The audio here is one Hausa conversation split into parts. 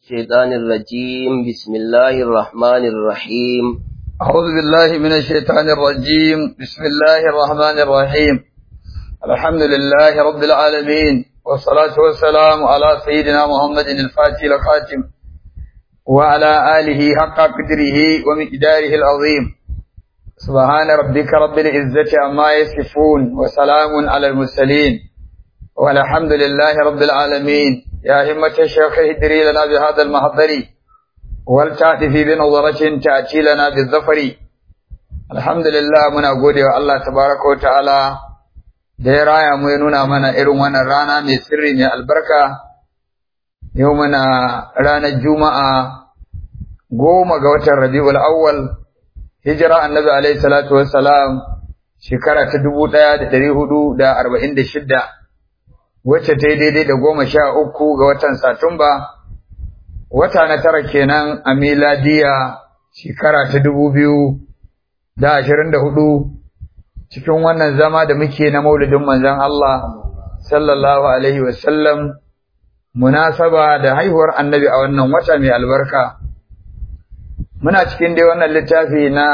الشيطان الرجيم بسم الله الرحمن الرحيم أعوذ بالله من الشيطان الرجيم بسم الله الرحمن الرحيم الحمد لله رب العالمين والصلاة والسلام على سيدنا محمد الفاتح الخاتم وعلى آله حق قدره ومقداره العظيم سبحان ربك رب العزة عما يصفون وسلام على المرسلين والحمد لله رب العالمين يا همة الشيخ اهدري لنا بهذا المحضر ولتأتي بنظرة تأتي لنا بالظفر الحمد لله muna gode wa Allah tabaraka wa ta'ala da ya raya mu ya nuna mana irin wannan rana mai sirri mai albarka yau muna ranar juma'a goma ga watan rabi'ul awwal hijira annabi alaihi salatu wassalam shekara ta dubu ɗaya da ɗari hudu da arba'in da shidda wacce ta yi daidai da goma sha uku ga watan satumba wata na tara kenan a miladiya shekara ta dubu biyu da ashirin da hudu cikin wannan zama da muke na maulidin manzon Allah sallallahu alaihi wasallam munasaba da haihuwar annabi a wannan wata mai albarka muna cikin dai wannan littafi na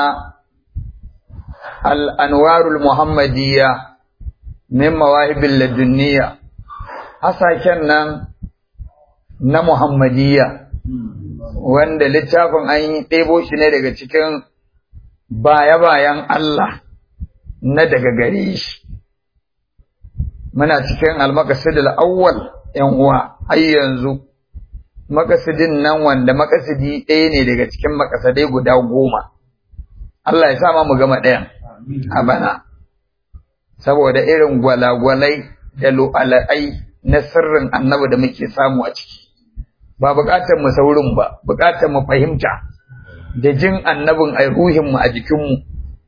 al-anwarul muhammadiyya min mawahibil ladunniya hasaken nan na muhammadiyya wanda littafin an yi ɗebo shi ne daga cikin baya-bayan Allah na daga gare shi muna cikin al-maqasid al-awwal yan uwa har yanzu makasidin nan wanda makasidi ɗaya ne daga cikin makasadai guda goma. Allah ya sa ma mu gama ɗayan a bana, saboda irin gwalagwalai da lu'ala'ai na sirrin annabi da muke samu a ciki. Ba buƙatar mu saurin ba, buƙatar mu fahimta da jin annabin a ruhinmu a jikinmu.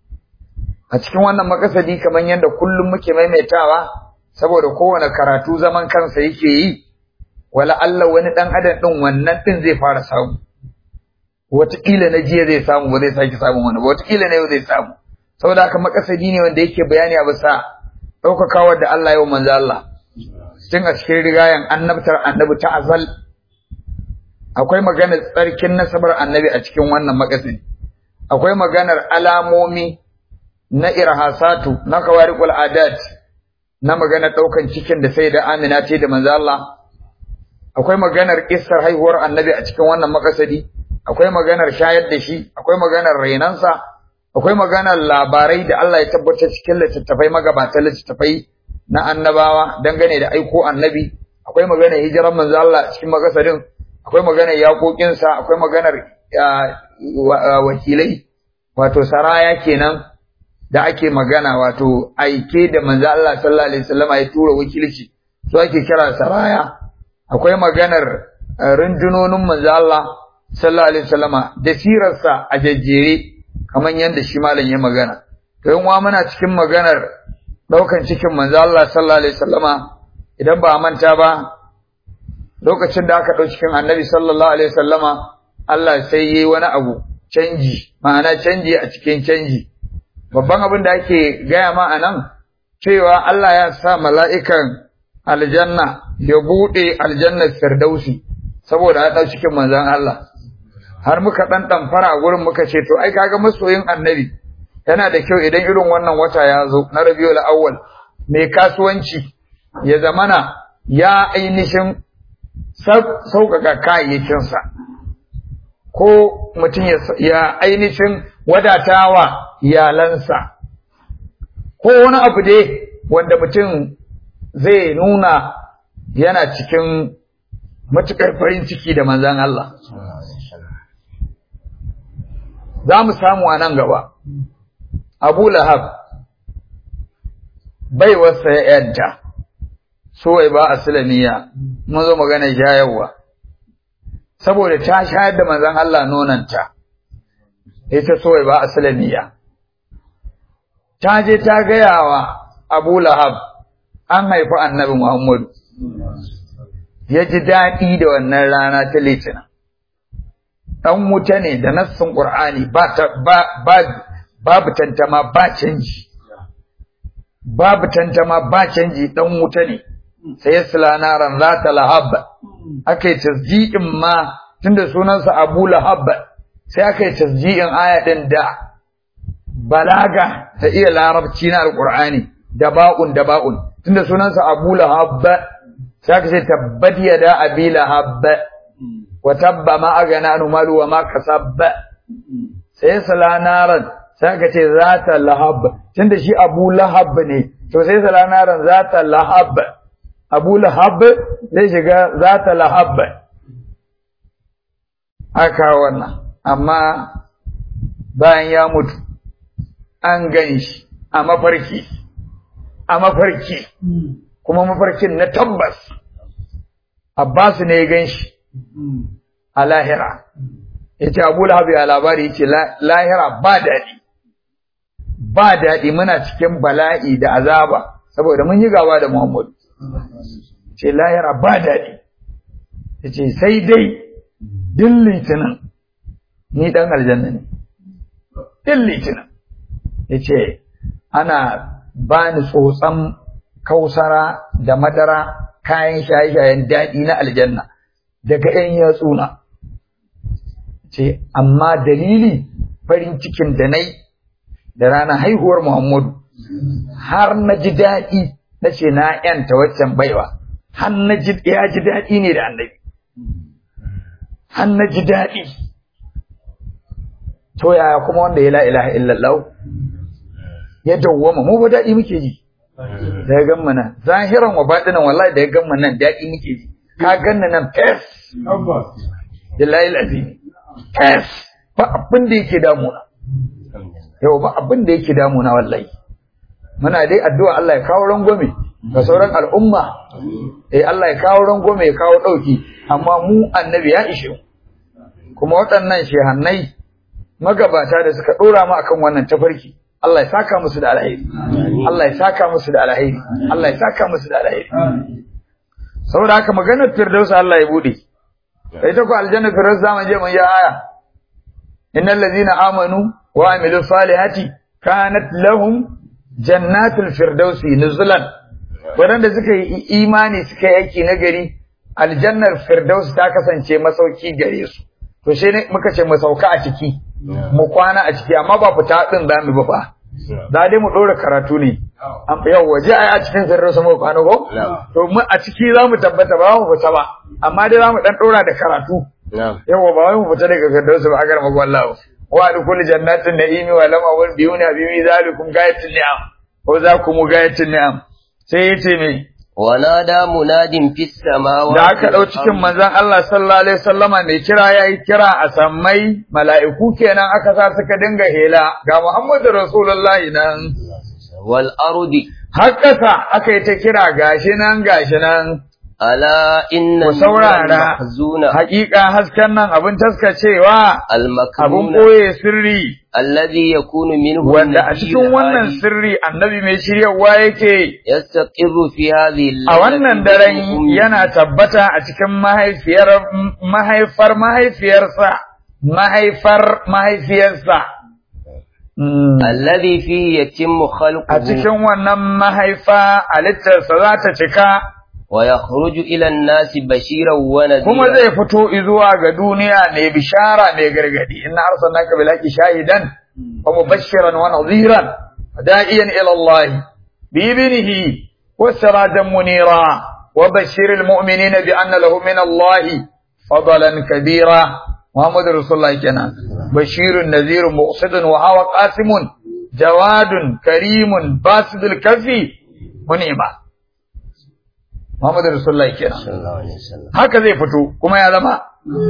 A cikin wannan makasadi kamar yadda kullum muke maimaitawa, saboda kowane karatu zaman kansa yake yi, wala Allah wani ɗan adam ɗin wannan ɗin zai fara samu wataƙila na jiya zai samu ba zai sake samun wani ba wataƙila na yau zai samu saboda haka makasadi ne wanda yake bayani a bisa ɗaukakawar da Allah yau manzo Allah tun a cikin rigayen annabtar annabi ta azal akwai maganar tsarkin nasabar annabi a cikin wannan makasadi akwai maganar alamomi na irhasatu na kawariqul adat na maganar ɗaukan cikin da sai da Amina ce da manzo Allah akwai maganar kissar haihuwar annabi a cikin wannan makasadi akwai maganar shayar da shi akwai maganar rainansa akwai maganar labarai da Allah ya tabbatar cikin littattafai magabatan littattafai na annabawa dangane da aiko annabi akwai maganar hijiran manzo Allah cikin makasadin akwai maganar yaƙoƙinsa akwai maganar wakilai wato saraya kenan da ake magana wato aike da manzo Allah sallallahu alaihi wasallam ya tura wakilci su ake kira saraya akwai maganar rundunonin manzo Allah sallallahu alaihi wasallama da sirarsa a jajjere kamar yadda shi malam ya magana to yin wa muna cikin maganar daukan cikin manzo Allah sallallahu alaihi wasallama idan ba manta ba lokacin da aka dau cikin annabi sallallahu alaihi wasallama Allah sai yi wani abu canji ma'ana canji a cikin canji babban abin da ake gaya ma anan cewa Allah ya sa mala'ikan aljanna ya buɗe aljannar firdausi saboda ya ɗau cikin manzan Allah har muka ɗan ɗamfara a gurin muka ce to ai kaga masoyin annabi yana da kyau idan irin wannan wata ya zo na rabiul awwal mai kasuwanci ya zamana ya ainihin sauƙaƙa kayayyakinsa ko mutum ya ainihin wadatawa iyalansa ko wani abu dai wanda mutum zai nuna yana cikin matuƙar farin ciki da manzan Allah. Za mu samu a nan gaba, Abu Lahab bai wasa ya ‘yanta, so ba a silamiya, mun zo magana shayarwa, saboda ta shayar da manzan Allah nonanta, ita so ba a silamiya. Ta je ta gaya wa Abu Lahab, an haifi annabi Muhammadu. Ya ji daɗi da wannan rana ta litinin. Ɗan wuta ne da nassin Ƙur'ani babu tantama ba canji. Babu tantama ba canji ɗan wuta ne, sai ya sila naran za ta lahab. Aka yi tasdiƙin ma tunda sunansa Abu Lahab sai aka yi tasji'in aya din da balaga ta iya larabci na alqur'ani da ba'un da ba'un tunda sunansa Abu Lahab sai aka ce tabbat yada abi lahab wa tabba ma agana anu malu wa ma kasab sai sala naran sai aka ce zata lahab tunda shi Abu Lahab ne to sai sala naran zata lahab Abu Lahab zai shiga zata lahab aka wannan amma bayan ya mutu an gan shi a mafarki a mafarki kuma mafarkin na tabbas Abbas ne ya gan shi a lahira yace Abu Lahab ya labari yace lahira ba daɗi ba daɗi muna cikin bala'i da azaba saboda mun yi gaba da Muhammadu ce lahira ba daɗi yace sai dai din litinin ni dan aljanna ne din litinin yace ana bani tsotsan kausara da madara kayan shaye-shayen daɗi na aljanna daga ‘yan yatsuna ce amma dalili farin cikin da nai da ranar haihuwar Muhammadu har na ji daɗi na ce na ‘yanta waccan baiwa har na ji ya ji daɗi ne da annabi har na ji daɗi to yaya kuma wanda ya la ilaha illallah ya dawwama mu ba daɗi muke ji da ya gamma nan zahiran wa baɗinan wallahi da ya gamma nan daɗi muke ji ka ganna nan fes billahi alazim fes ba abin da yake damuna yau ba abin da yake damuna wallahi muna dai addu'a Allah ya kawo rangwame ga sauran al'umma eh Allah ya kawo rangwame ya kawo ɗauki amma mu annabi ya ishe mu kuma waɗannan shehannai magabata da suka ɗora mu akan wannan tafarki Allah ya saka musu da alheri Allah ya saka musu da alheri Allah ya saka musu da alheri saboda haka maganar firdaus Allah ya bude ita ko aljanna firdaus zamu je mun ya aya innal ladina amanu wa amilu salihati kanat lahum jannatul firdausi nuzulan wadanda suka yi imani suka yi aiki na gari aljannar firdaus ta kasance masauki gare su to shi ne muka ce mu sauka a ciki mu kwana a ciki amma ba fita din za mu ba fa za dai mu ɗora karatu ne yau waje a cikin sirrin mu kwana ko to mu a ciki za mu tabbata ba mu fita ba amma dai za mu dan ɗora da karatu yau ba wai mu fita daga firdausu ba agar magwan lawo wa dukul jannatin na'imi wa lam awal biyuna bi zalikum gayatin ni'am ko za ku mu gayatin ni'am sai yace me ونادى مناد في السماوات da aka ɗau cikin manzon Allah sallallahu alaihi wasallama mai kira yayi kira a sammai mala'iku kenan aka sa suka dinga hela ga Muhammadu Rasulullahi nan wal ardi hakkasa aka yi ta kira gashi nan gashi nan ala inna ku saurara mahzuna haƙiƙa hasken nan abin taskacewa al abin maknuna ɓoye sirri alladhi yakunu minhu wanda a cikin wannan sirri annabi mai shiryawa yake yastaqirru fi hadhihi a wannan daren yana tabbata a cikin mahaifiyar mahaifar mahaifiyarsa mahaifar mahaifiyarsa Mm. alladhi fihi yatimmu khalquhu a cikin wannan mahaifa halittarsa za ta cika wa yakhruju ila an-nasi bashiran wa nadhira kuma zai fito zuwa ga duniya mai bishara mai gargadi inna arsalnaka bil haqqi shahidan wa mubashiran wa nadhiran da'iyan ila Allah bi ibnihi wa sirajan munira wa bashiril mu'minina bi anna lahum min Allah fadlan kabira Muhammad Rasulullah kenan bashirun nadhirun muqsidun wa hawa qasimun jawadun karimun basidul kafi munima Muhammad Rasulullah kenan sallallahu alaihi wasallam haka zai fito kuma ya zama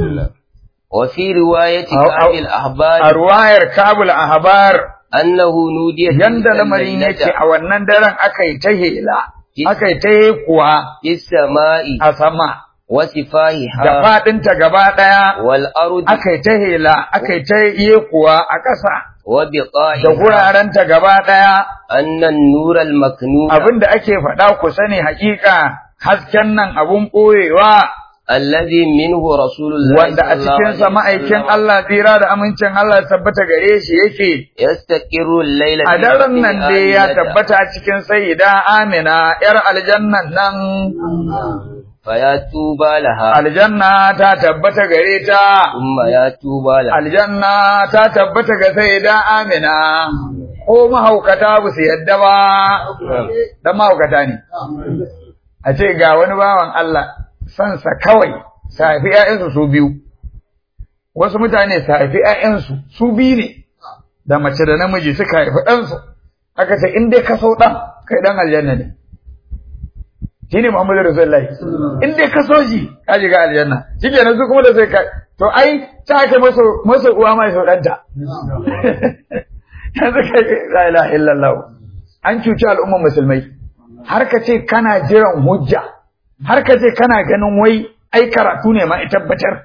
wa fi riwayati Au- au- qabil ahbar a ruwayar kabul ahbar annahu nudiya yanda lamarin yake a wannan daren aka yi ta hela aka yi ta kuwa fis sama'i a sama wa sifahiha da faɗinta gaba ɗaya wal ardi aka yi ta hela aka yi ta kuwa a ƙasa wa da biqa'iha gurarenta gaba ɗaya anna an-nur al-maknun abinda ake faɗa ku sani haƙiƙa hasken nan abun ɓoyewa alladhi minhu rasulullah wanda a cikinsa ma'aikin Allah tsira da amincin Allah ya tabbata gare shi yake yastaqiru al-layla a daren nan dai ya tabbata a cikin sayyida Amina ‘yar aljannan nan فيا توبى لها aljanna ta tabbata gare ta ثم يا توبى لها aljanna ta tabbata ga sayyida amina ko mahaukata ba su yadda ba dan mahaukata ne a ce ga wani bawan Allah sansa kawai safi ƴaƴansu su biyu wasu mutane safi ƴaƴansu su biyu ne da mace da namiji suka haifi ɗansu aka ce in dai ka so ɗan kai ɗan aljanna ne shi ne Muhammadu Rasulullahi in dai ka so shi ka shiga aljanna shi kenan su kuma da sai ka to ai ta kai masa masa uwa mai so ɗanta yanzu kai la ilaha illallah an cuci al'umman musulmai har ka ce kana jiran hujja har ka ce kana ganin wai ai karatu ne ma ita tabbatar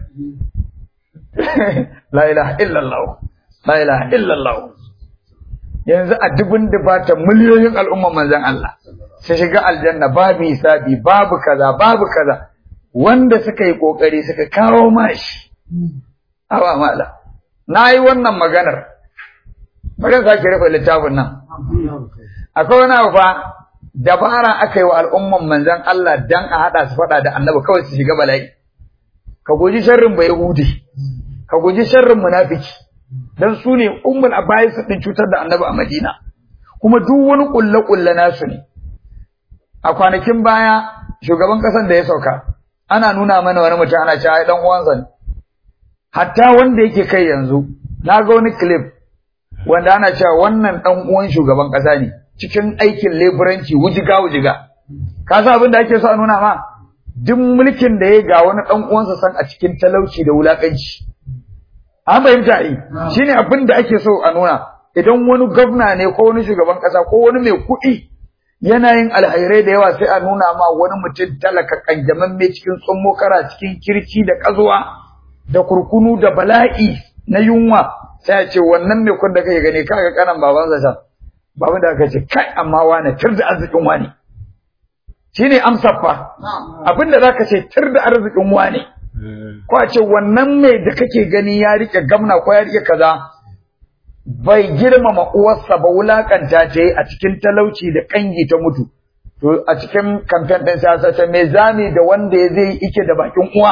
la ilaha illallah la ilaha illallah yanzu a dubun dubata miliyoyin al'umman manzon Allah su shiga aljanna babu hisabi babu kaza babu kaza wanda suka yi kokari suka kawo mashi awa mala na yi wannan maganar bari sake rufe littafin nan akwai wani abu fa dabara aka yi wa al'umman manzon Allah dan a hada su fada da annabi kawai su shiga bala'i ka guji sharrin bai yahudi ka guji sharrin munafiki dan su ne ummul abayis din cutar da annabi a Madina kuma duk wani kulle kulle nasu ne a kwanakin baya shugaban kasan da ya sauka ana nuna mana wani mutum ana cewa ai dan uwansa ne hatta wanda yake kai yanzu na ga wani clip wanda ana cewa wannan dan uwan shugaban kasa ne cikin aikin leburanci wujiga wujiga ka san abin da ake so a nuna ma duk mulkin da ya ga wani dan uwansa san a cikin talauci da wulakanci an fahimta yi shine abin da ake so a nuna idan wani gwamna ne ko wani shugaban kasa ko wani mai kuɗi yana yin alhairai da yawa sai a nuna ma wani mutum talaka kanjaman mai cikin tsummo kara cikin kirki da kazuwa da kurkunu da bala'i na yunwa sai a ce wannan mai kun da kake gani kaga kanan babansa can baban da aka ce kai amma wane tir da arzikin wane shine amsar fa abinda zaka ce tir da arzikin wane ko a ce wannan mai da kake gani ya rike gamna ko ya rike kaza bai girmama uwarsa ba wulakanta ta a cikin talauci da kangi ta mutu to a cikin kamfen ɗin siyasa ta me zami da wanda ya zai ike da bakin uwa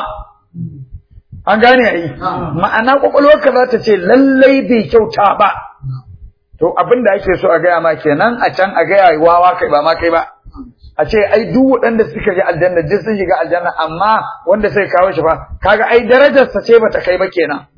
an gane ai ma'ana kwakwalwarka za ta ce lallai bai kyauta ba to abin da ake so a gaya ma kenan a can a gaya wawa kai ba ma kai ba a ce ai duk waɗanda suka ga aljanna duk sun shiga aljanna amma wanda sai kawo shi fa kaga ai darajarsa ce bata kai ba kenan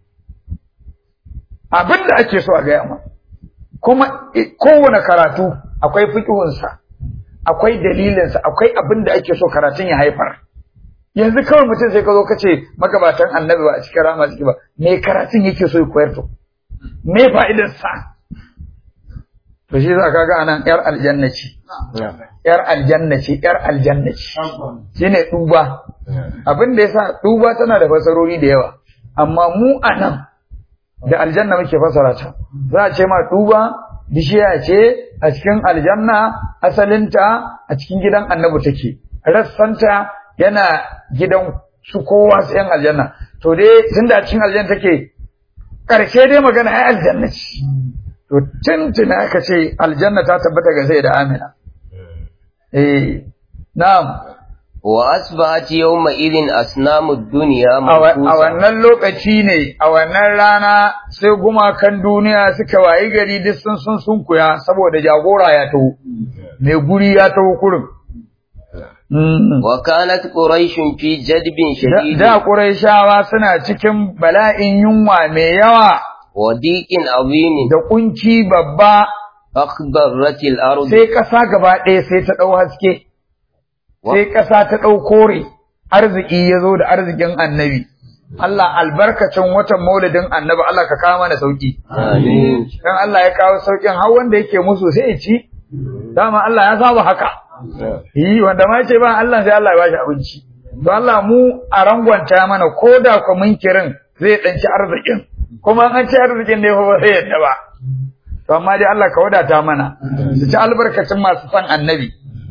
abin da ake so a gaya ma kuma kowane karatu akwai fiƙihunsa akwai dalilinsa akwai abin da ake so karatun ya haifar yanzu kawai mutum sai ka zo ka ce magabatan annabi ba a cikin rama ciki ba me karatun yake so ya koyar to me fa'idarsa to shi za ka ga anan yar aljanna ce yar aljanna ce yar aljanna ce shine duba abin da yasa duba tana da fasarori da yawa amma mu anan da aljanna muke fasara ta za a ce ma duba bishiya ce a cikin aljanna asalinta a cikin gidan annabi take rassanta yana gidan su kowa su yan aljanna to dai tunda a cikin aljanna take karshe dai magana ai aljanna ce to tuntuna aka ce aljanna ta tabbata ga sai da amina eh na'am wa asbahat yawma idin asnamud dunya a wannan lokaci ne a wannan rana sai gumakan duniya suka wayi gari duk sun sun sunkuya saboda jagora ya taho mai guri ya taho kurin wa kanat quraish fi jadbin shadid da quraishawa suna cikin bala'in yunwa mai yawa wa diqin azim da kunci babba akhbaratil ard sai kasa gaba ɗaya sai ta dau haske sai ƙasa ta ɗau kore arziki ya zo da arzikin annabi Allah albarkacin watan maulidin annabi Allah ka kawo mana sauki amin dan Allah ya kawo saukin har wanda yake musu sai ya ci dama Allah ya saba haka yi wanda ma ce ba Allah sai Allah ya bashi abinci to Allah mu a rangwanta mana ko da ku munkirin zai dan ci arzikin kuma an ci arzikin ne ba sai yadda ba to amma dai Allah ka wadata mana su ci albarkacin masu son annabi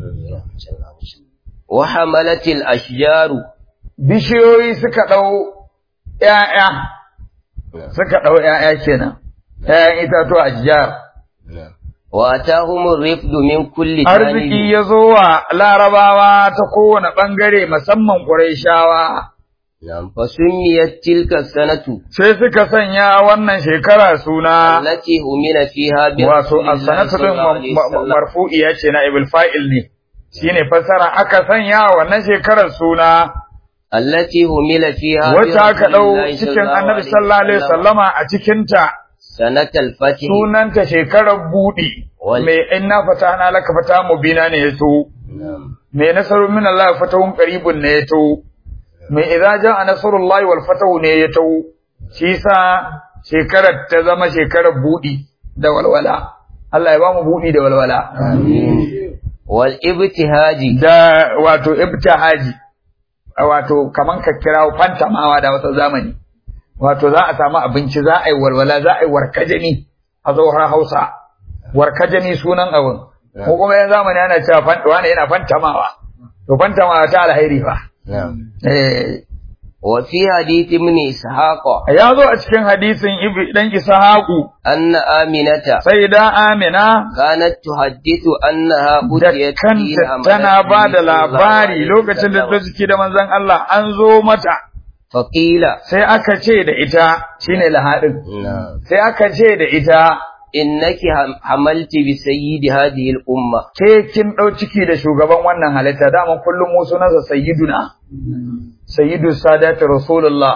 wa hamalatil ashjaru bishiyoyi suka ɗau ‘ya'ya, suka ɗau ‘ya'ya kenan, ‘ya'yan itatuwa a jihar. وأتاهم الرفد من كل arziki جانب ya zo wa larabawa ta kowane ɓangare musamman ƙurayshawa نعم فسميت تلك السنة sai suka sanya wannan shekara suna التي همل فيها wato برسول الله as-sanatu صلى din الله عليه وسلم marfu'iya ce na ibul fa'il ne shine fassara aka sanya wannan shekarar suna التي همل فيها wacce aka برسول dau الله صلى cikin الله annabi عليه sallallahu alaihi وسلم wasallama a cikin ta سنة الفتح sunanta shekarar budi Wal- mai inna fatahna laka fata mubina ne yato نعم mai nasaru min Allah fatahun qaribun ne yato mai idza jaa nasrullahi wal fatahu ne yato shi sa shekarar ta zama shekarar budi da walwala Allah ya ba mu budi da walwala آمين والابتهاج da wato ibtihaji wato kaman ka kirawo fantamawa da wata zamani wato za a samu abinci za a yi walwala za a yi warkajani a tsohon Hausa warkajani sunan abin ko kuma yan zamani ana cewa fan wani yana fantamawa to fantamawa ta alheri fa نعم eh وفي حديث ابن إسحاق ya zo a cikin hadisin ibi dan Ishaqu أن آمنة sai da Amina كانت تحدث أنها da أتيت حين kanta حملت tana ba da النبي صلى الله labari عليه lokacin da ta وسلم. ciki da manzon Allah an zo mata فقيل sai aka ce da ita shine lahadin نعم sai aka ce da ita إنك هم- حملت بسيد هذه الأمة ke kin ɗau ciki da shugaban wannan halitta dama kullum mu sunansa sayyiduna sayyidu sadatu rasulullah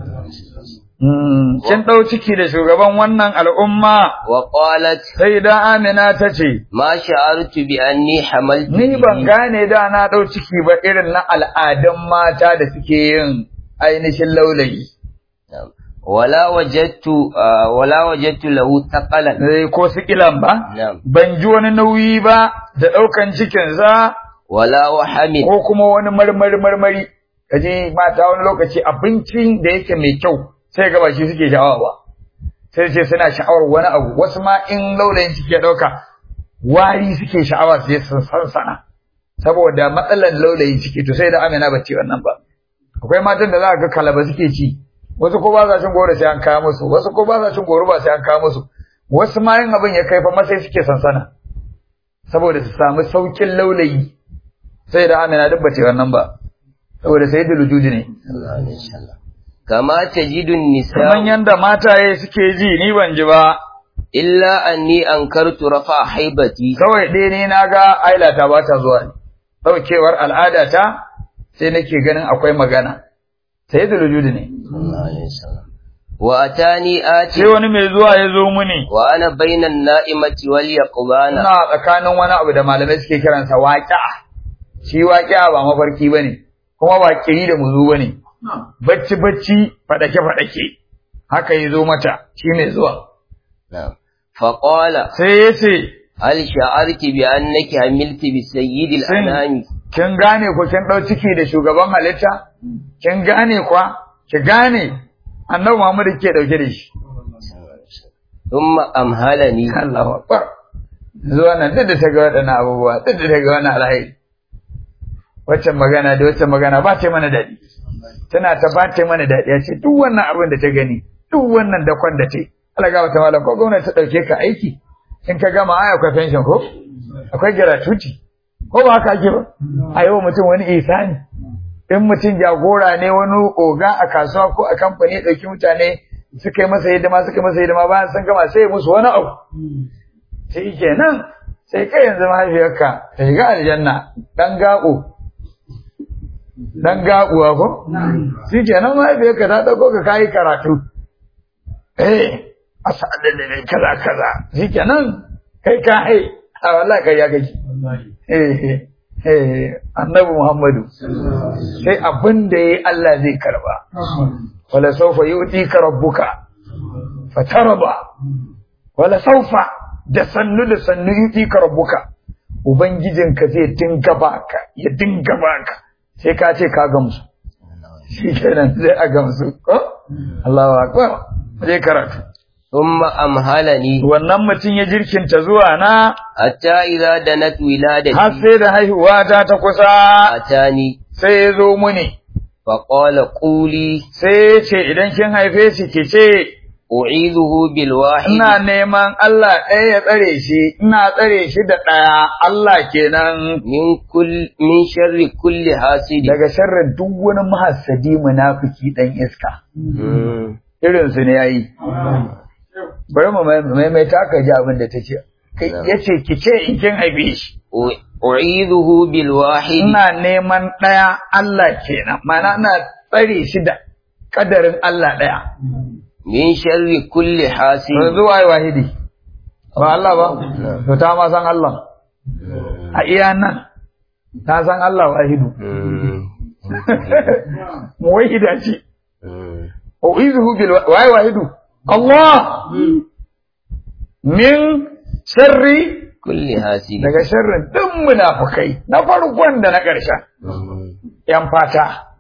Mm, kin ɗau ciki da shugaban wannan al'umma وقالت sai da amina ta ce ما شعرت بأني حملت ni ban به. gane da na ɗau ciki ba irin na al'adun mata da suke yin ainihin laulayi نعم. ولا وجدت آه، ولا وجدت له ثقلا Eh, ko sikilan ba نعم ban ji wani nauyi ba da ɗaukan cikinsa ولا وحم ko kuma wani marmari marmari kaje mata wani lokaci abincin da yake mai kyau sai ga ba shi suke sha'awa ba sai ce suna sha'awar wani abu wasu ma in laulayin ciki ya dauka wari suke sha'awa su je su sansana saboda matsalar laulayin ciki to sai da Amina ba ce wannan ba akwai matan da za ka ga kalaba suke ci wasu ko ba sa cin goro sai an kawo musu wasu ko ba sa cin goro ba sai an kawo musu wasu ma yin abin ya kai fa masai suke sansana saboda su samu saukin laulayi sai da Amina duk bace wannan ba saboda sai da lujudi ne الله عليه وسلم كما تجد kaman النساء yanda mataye suke ji ni ban ji ba إلا أني أنكرت رفع حيبتي kawai dai ne naga ailata ba ta zuwa ne daukewar al'ada ta sai nake ganin akwai magana sai da lujudi ne صلى الله عليه وسلم وأتاني آتي sai wani mai zuwa ya zo muni وأنا بين النائمة واليقظان ina tsakanin wani abu da malamai suke kiransa waƙi'a shi waƙi'a ba mafarki bane kuma ba kiri da muzu bane bacci bacci fadake fadake haka ya zo mata shi mai zuwa نعم فقال sai ya ce هل شعرت بأنك حملت بسيد الأنام kin gane ko kin dau ciki da shugaban halitta kin gane kwa ki gane annabi Muhammad ke dauke da shi ثم أمهلني Allahu akbar zuwa nan duk da ta ga waɗannan abubuwa duk da ta ga wannan alhairi waccan magana da waccan magana ba ta yi mana daɗi tana ta ba ta yi mana daɗi ya ce duk wannan abin da ta gani duk wannan dakon da ta yi Allah ga wata malam ko gwamnati ta ɗauke ka aiki in ka gama ai akwai pension ko akwai gratuity ko ba haka ake ba a yau mutum wani ihsani in mutum jagora ne wani oga a kasuwa ko a kamfani ya ɗauki mutane suka yi masa hidima suka yi masa hidima bayan sun gama sai ya musu wani abu shi kenan sai kai yanzu mahaifiyarka ta shiga aljanna dan gaɓo dan gaɓuwa ko shi kenan mahaifiyarka ta ɗauko ka kayi karatu eh asa da kaza kaza shi kenan kai ka hai a wallahi kai ya kake eh eh annabi muhammadu sai abin da yayi Allah zai karba wala sawfa yu'tika rabbuka fatarba wala sawfa da sannu da sannu yu'tika rabbuka ubangijinka zai dinga baka ya dinga baka sai ka ce ka gamsu shi kenan zai a gamsu ko Allahu akbar zai karatu ثم أمهلني wannan mutum ya jirkinta zuwa na حتى إذا دنت ولادتي har sai da haihuwa ta ta kusa أتاني sai ya zo muni فقال قولي sai ya ce idan kin haife shi ki ce u'iduhu bil wahid ina neman Allah ɗaya ya tsare shi ina tsare shi da ɗaya Allah kenan min kull min sharri kulli hasidi daga sharrin duk wani mahassadi munafiki dan iska Mm. irin su ne yayi bari mu maimaita ka ji abin da tace kai yace ki ce in kin haife shi U- u'iduhu bil wahid ina neman ɗaya Allah kenan ma'ana ina tsare shi da kadarin Allah ɗaya min sharri kulli hasidi yanzu waye wahidi ba Allah ba to ta ma san Allah a iya nan ta san Allah wahidu Mm. muwahida ce Mm. uizuhu bil wa- waye wahidu Allah min sharri kulli hasidi daga sharrin duk munafukai na farkon da na ƙarshen Mm. yan fata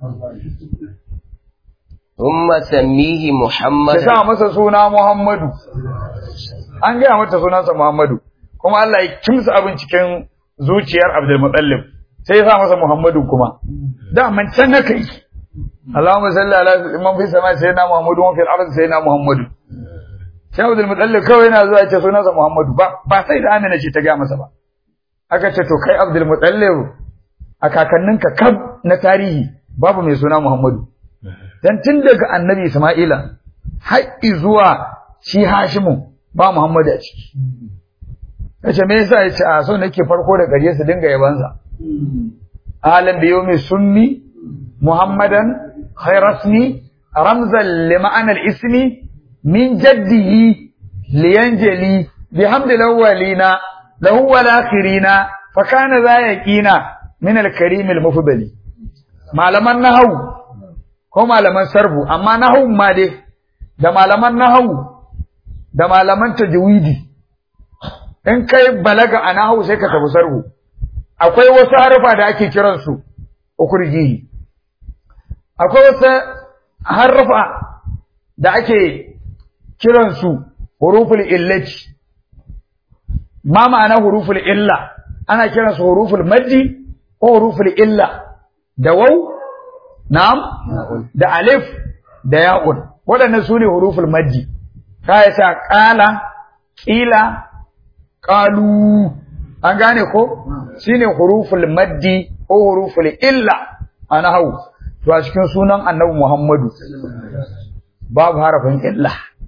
thumma sammihi ki muhammadan sa masa suna Muhammadu an gaya mata sunansa Muhammadu kuma Allah ya kimsa abin cikin zuciyar Abdul Muttalib sai ya sa masa Muhammadu kuma da man can na kai Allahumma salli ala man fi sama sayyidina Muhammadu wa fil ardi sayyidina Muhammadu sai Abdul Muttalib kawai yana zuwa ya ce sunansa Muhammadu ba ba sai da Amina ce ta gaya masa ba aka ce to kai Abdul Muttalib a kakanninka kab na tarihi babu mai suna Muhammadu dan tun daga annabi Isma'ila har zuwa shi Hashimu ba Muhammadu a ciki yace me yasa yace a so nake farko da gare su dinga yabansa alam bi yawmi sunni muhammadan khairasni ramzan li ma'anar ismi min jaddihi liyanjali bihamdi lawwalina lahu wal akhirina fa kana za yaqina min al karim al mufdali malaman nahwu ko malaman sarbu amma nahwu ma dai da malaman nahwu da malaman tajwidi in kai balaga a nahwu sai ka tafi sarbu akwai wasu harfa da ake kiransu ukurjihi akwai wasu harfa da ake kiransu huruful illati ma ma'ana huruful illa ana kiransu huruful maddi ko huruful illa da waw na'am da alif da ya'un waɗannan su ne huruful maddi ka sa ƙala ƙila ƙalu an gane ko shine huruful maddi ko huruful illa a nahwu to a cikin sunan annabi Muhammadu babu harafin illa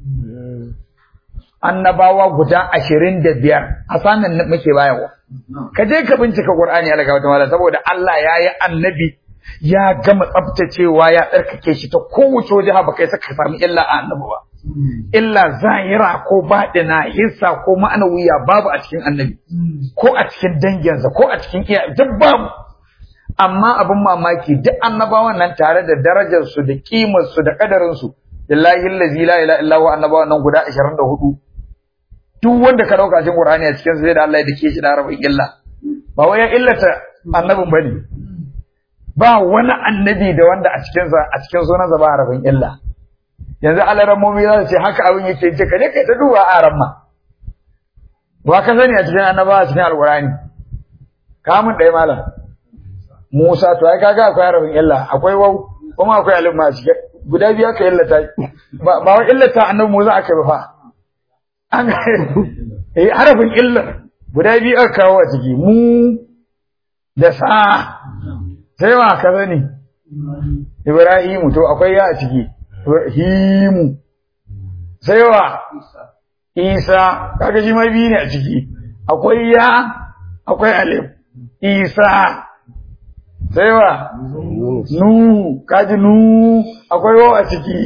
annabawa guda ashirin da biyar a sanin muke bayarwa ka je ka bincika Qur'ani Allah ga wata saboda Allah ya yi annabi ya gama tsaftacewa ya tsarkake shi ta kowace waje ba kai saka samu illa a annabi ba illa zahira ko baɗina hissa ko ma'anawiya babu a cikin annabi ko a cikin danginsa ko a cikin iya duk babu amma abin mamaki duk annabawan nan tare da darajarsu da kimarsu da kadarinsu lillahi allazi la ilaha illa huwa annabawan nan guda 24 duk wanda ka dauka cikin qur'ani a cikin sai da Allah ya dake shi da harafin illa ba wai ya illata annabin bane ba wani annabi da wanda a cikin sa a cikin sunansa ba harafin illa yanzu alarammomi za su ce haka abin yake ce ka je kai ta duba a ramma ba ka sani a cikin annaba a cikin alqur'ani kamun ɗaya malam Musa to ai kaga akwai harafin illa akwai wau kuma akwai alif ma a cikin guda biyu aka illata ba ba wai illata annabi Musa aka yi fa an ga eh harafin illar guda biyu aka kawo a ciki mu da sa sai ma ka sani Ibrahimu to akwai ya a ciki himu sai wa isa kaga shi mai biyu ne a ciki akwai ya akwai alif isa sai wa nu kaji nu akwai wa a ciki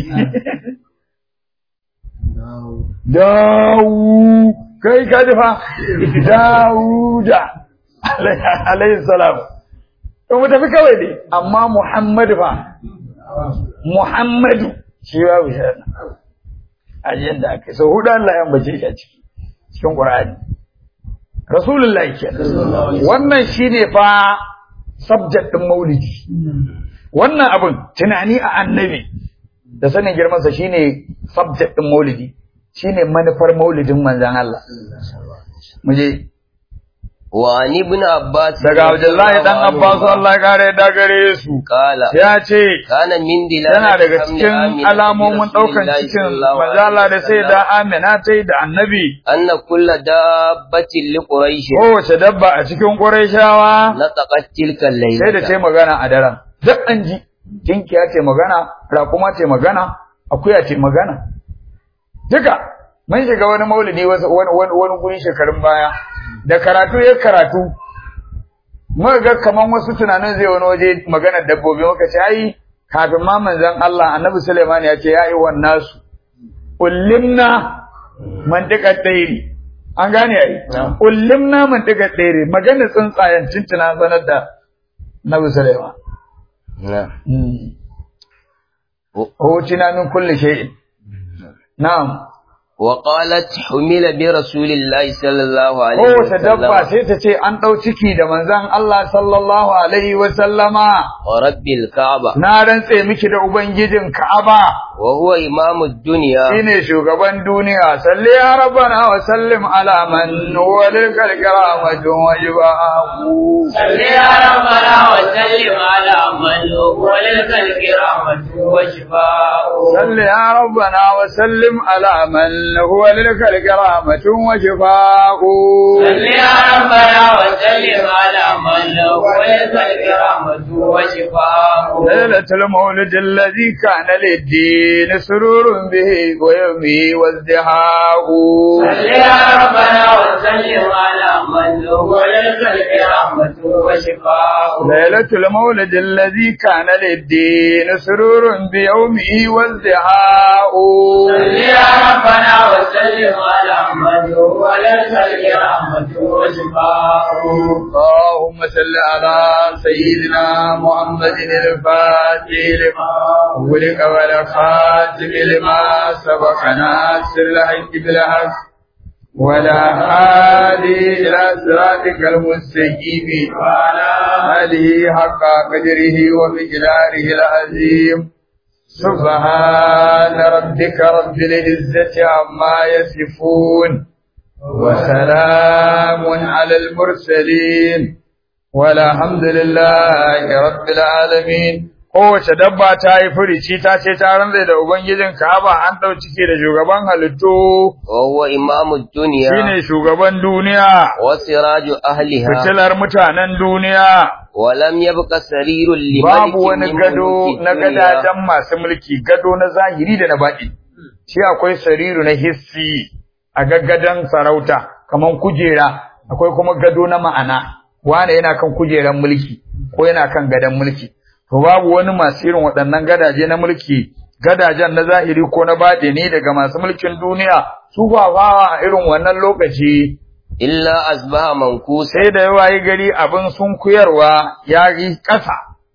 dawu kai kaji fa dawuda alayhi salam to mu tafi kawai dai amma muhammadu fa muhammadu shi babu shi ajiyar da aka yi sau hudu Allah ya ambace shi a ciki cikin Qur'ani Rasulullahi kenan wannan shine fa subject din maulidi wannan abin tunani a annabi da sanin girman sa shine subject din maulidi shine manufar maulidin manzon Allah muje وعن ابن عباس daga Abdullahi dan Abbas Allah ya kare da gare su قال ya ce كان من دلالة yana daga حمل cikin آمنة alamomin برسول ɗaukan الله cikin صلى الله عليه manzala da sai وسلم da Amina ta yi da annabi أن كل دابة لقريش kowace dabba a cikin Qurayshawa نطقت تلك الليلة sai da ta yi magana a daren duk an ji tinkiya ce magana raƙuma ce magana akuya ce magana duka mun shiga wani maulidi wasu wani wani wani guri shekarun baya da karatu ya karatu muka ga kaman wasu tunanin zai wani waje maganar dabbobi muka ce ai kafin ma manzon Allah Annabi Sulaiman ya ce ya yi wannan su ullimna mantiqat tayri an gane ai ullimna mantiqat tayri maganar tsuntsayen tuntuna sanar da Annabi Sulaiman نعم هوتنا من كل شيء نعم وقالت حمل برسول الله صلى الله عليه kowace dabba وسلم sai ta ce an ɗau ciki da manzon Allah sallallahu alaihi wa sallama ورب الكعبة na rantse miki da ubangijin Ka'aba وهو إمام الدنيا shine shugaban duniya salli ya rabbana wa sallim ala man huwa lil karamatu wajibahu صل يا ربنا وسلم على من هو للخلق رحمة وشفاء salli ya rabbana wa sallim ala man huwa lil karamatu wajibahu صل يا ربنا وسلم على من هو للخلق رحمة وشفاء ليلة المولد الذي كان للدين سرور به ويومه وازدهاء صل يا ربنا وسلم على من هو للخلق رحمة وشفاء ليلة المولد الذي كان للدين سرور بيومه وازدهاء صل يا ربنا وسلم على من هو للخلق رحمة وشفاء اللهم صل على سيدنا محمد الفاتح لما ولك والخاتم لما سبق ناصر الحق بالحق ولا هادي إلى صراطك المستقيم وعلى آله حق قدره ومقداره العظيم سبحان ربك رب العزة عما يصفون وسلام على المرسلين والحمد لله رب العالمين kowace dabba ta yi furici ta ce ta rantsa da ubangijin Ka'aba an ɗau ciki da shugaban halittu وهو إمام الدنيا shine shugaban duniya وسراج أهلها fitilar mutanen duniya ولم يبق سرير لملك babu wani من gado ملوك na الدنيا gadajen masu mulki gado na zahiri da na baɗi shi akwai sariru na hissi a gaggadan sarauta kaman kujera akwai kuma gado na ma'ana wane yana kan kujeran mulki ko yana kan gadon mulki to babu wani masu irin waɗannan gadaje na mulki gadajen na zahiri ko na baɗini daga masu mulkin duniya su fafawa a irin wannan lokaci إلا أصبح منكوسا sai da yawa yi gari abin sun kuyarwa ya yi ƙasa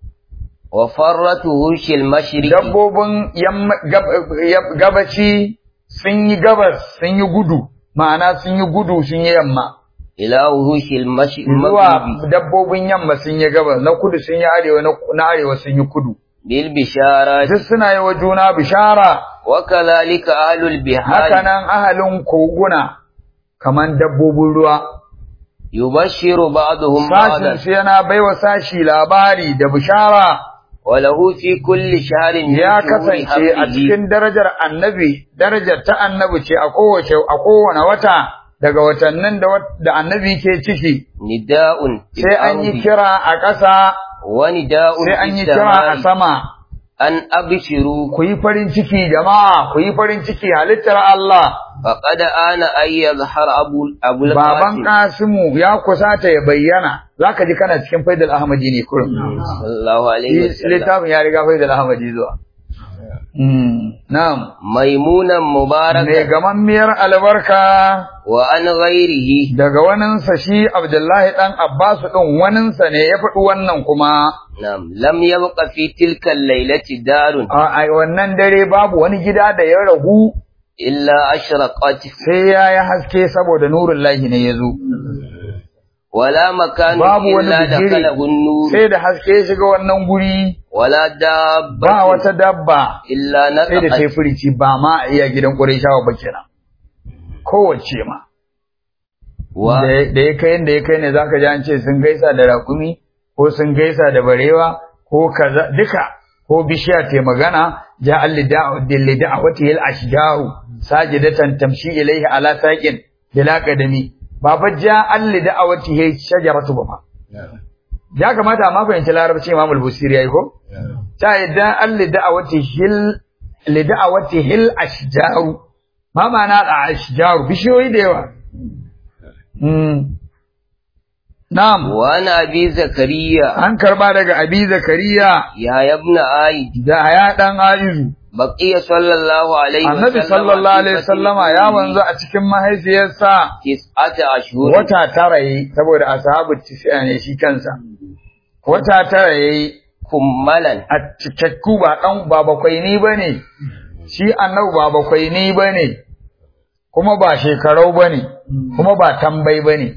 وفرت وحوش المشرق dabbobin yamma- gab- yab- gabaci sun yi gabas sun yi gudu ma'ana sun yi gudu sun yi yamma إلى وحوش المشرق zuwa dabbobin yamma sun yi gabas na kudu sun yi arewa na na arewa sun yi kudu بالبشارات duk suna yi wa juna bishara وكذلك أهل البحار hakanan ahalin koguna kaman dabbobin ruwa يبشر بعضهم sashin بعضا su yana baiwa sashi labari da bishara وله في كل شهر من ya شهور kasance a حمله cikin darajar annabi darajar ta annabi ce a kowace a kowane wata daga watannin da wat- da annabi ke ciki نداء في sai an yi الأرض kira a ƙasa ونداء sai في an yi kira a السماء sama أن أبشروا ku yi farin ciki jama'a ku yi farin ciki halittar Allah فقد آن أن يظهر أبو أبو baban القاسم Kasimu ya kusata ya bayyana zaka ji kana cikin faidal Ahmadi ne kurum صلى الله عليه وسلم littafin ya riga faidal Ahmadi zuwa Mm, na'am ميمونا mai مباركا gamammiyar albarka وعن غيره daga waninsa shi Abdullahi ɗan Abbasu ɗin waninsa ne ya faɗi wannan kuma نعم لم يبق في تلك الليلة دار a a wannan dare babu wani gida da ya ragu إلا أشرقت sai ya yi haske saboda nurin lahi ne ya zo. ولا مكان Babu wani إلا bigire دخله النور sai da haske ya shiga wannan guri ولا دابة ba wata dabba إلا sai da ta yi نطقت furici ba ma a iya gidan Qurayshawa ba kenan. Kowace ma. wa da ya kai da ya kai ne zaka ji an ce sun gaisa da raƙumi ko sun gaisa da barewa ko kaza duka ko bishiya ta magana ja allida'u dillida'wati al ashjaru sajidatan tamshi ilayhi ala saqin bila qadami ba fa ja allida'wati hay shajaratu ba fa ya kamata amma fahimci larabci Imam al-Busiri yayi ko ta yadda allida'wati hil lida'wati hil ashjaru ma ma'ana al ashjaru bishiyoyi da yawa Mm. Na'am, wa ana abi zakariya an karba daga Abi Zakariya ya ibn aid da ya dan Aizu. baqiya sallallahu alaihi wa Annabi sallallahu alaihi wasallama ya wanzu a cikin mahaifiyarsa tis'ata ashhur wata tara yayi saboda ashabu tisiya ne shi kansa. Wata tara yayi kummalan a cikakku ba dan ba bakwai ni bane. Shi annabi ba bakwai ni bane. Kuma ba shekarau bane, kuma ba tambai bane.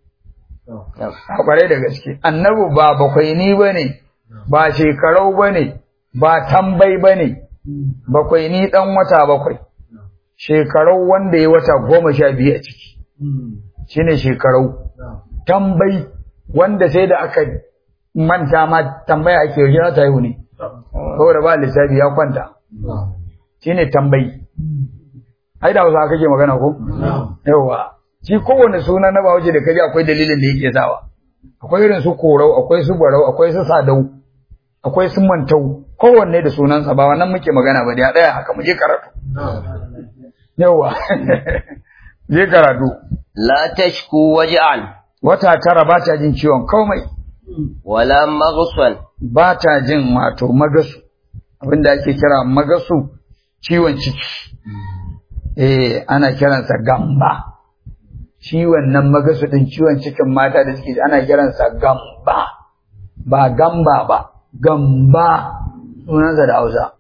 a kwarai da gaske annabi ba bakwai ni bane ba shekarau bane ba tambai bane bakwai ni dan wata bakwai shekarau wanda ya wata goma sha biyu a ciki shine shekarau tambai wanda sai da aka manta ma tambaya ake yaushe ta haihu ne saboda ba lissafi ya kwanta shine tambai ai da hausa kake magana ko yawa shi kowane suna na bahaushe da kaji akwai dalilin da yake sawa akwai irin su korau akwai su barau akwai su sadau akwai su mantau kowanne da sunansa ba wannan muke magana ba da daya haka mu je karatu yawa je karatu la tashku waj'an wata tara ba ta jin ciwon komai wala maghsan ba ta jin wato magasu abinda ake kira magasu ciwon ciki eh ana kiransa gamba ciwon nan magasu din ciwon cikin mata da suke ana kiransa gamba ba gamba ba gamba sunansa da Hausa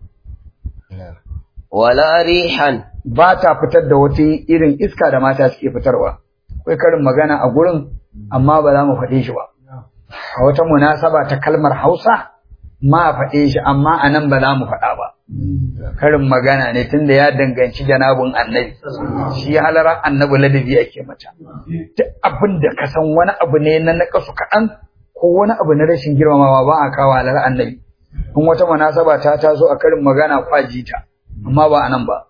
wala rihan ba ta fitar da wata irin iska da mata suke fitarwa akwai karin magana a gurin amma ba za mu faɗe shi ba a wata munasaba ta kalmar Hausa ma faɗe shi amma a nan ba za mu faɗa ba karin magana ne tunda ya danganci janabin annabi shi halarar annabi ladabi ake mata duk abin da ka san wani abu ne na nakasu kaɗan ko wani abu na rashin girmamawa ba a kawo halarar annabi in wata munasaba ta taso a karin magana kwaji ta amma ba a nan ba